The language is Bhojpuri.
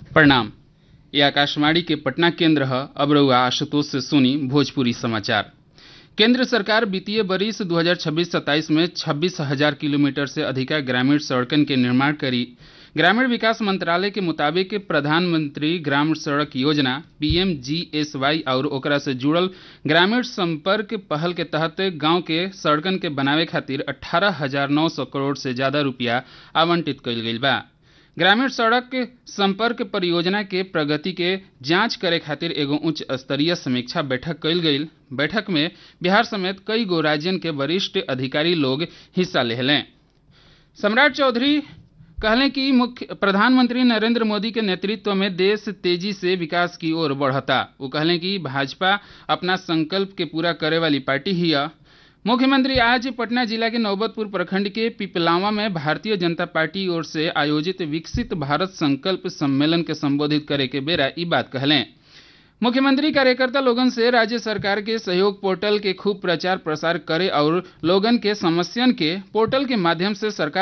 प्रणाम ये आकाशवाणी के पटना केंद्र है अब रहुआ आशुतोष से सुनी भोजपुरी समाचार केंद्र सरकार वित्तीय वर्ष 2026-27 में छब्बीस हजार किलोमीटर से अधिक ग्रामीण सड़कन के निर्माण करी ग्रामीण विकास मंत्रालय के मुताबिक प्रधानमंत्री ग्राम सड़क योजना पीएमजीएसवाई और ओकरा से जुड़ल ग्रामीण संपर्क पहल के तहत गांव के सड़कन के बनावे खातिर अठारह हजार नौ सौ करोड़ से ज्यादा रुपया आवंटित कइल गइल बा ग्रामीण सड़क संपर्क परियोजना के प्रगति के जांच करे खातिर एगो उच्च स्तरीय समीक्षा बैठक कइल गइल बैठक में बिहार समेत कई गो राज्यन के वरिष्ठ अधिकारी लोग हिस्सा लेहलें सम्राट चौधरी कहले कि मुख्य प्रधानमंत्री नरेंद्र मोदी के नेतृत्व में देश तेजी से विकास की ओर बढ़ता वो कहले कि भाजपा अपना संकल्प के पूरा करे वाली पार्टी ही है मुख्यमंत्री आज पटना जिला के नौबतपुर प्रखंड के पिपलावा में भारतीय जनता पार्टी ओर से आयोजित विकसित भारत संकल्प सम्मेलन के संबोधित करे के बेरा ई बात कहलें मुख्यमंत्री कार्यकर्ता लोगन से राज्य सरकार के सहयोग पोर्टल के खूब प्रचार प्रसार करे और लोगन के समस्यन के पोर्टल के माध्यम से सरकार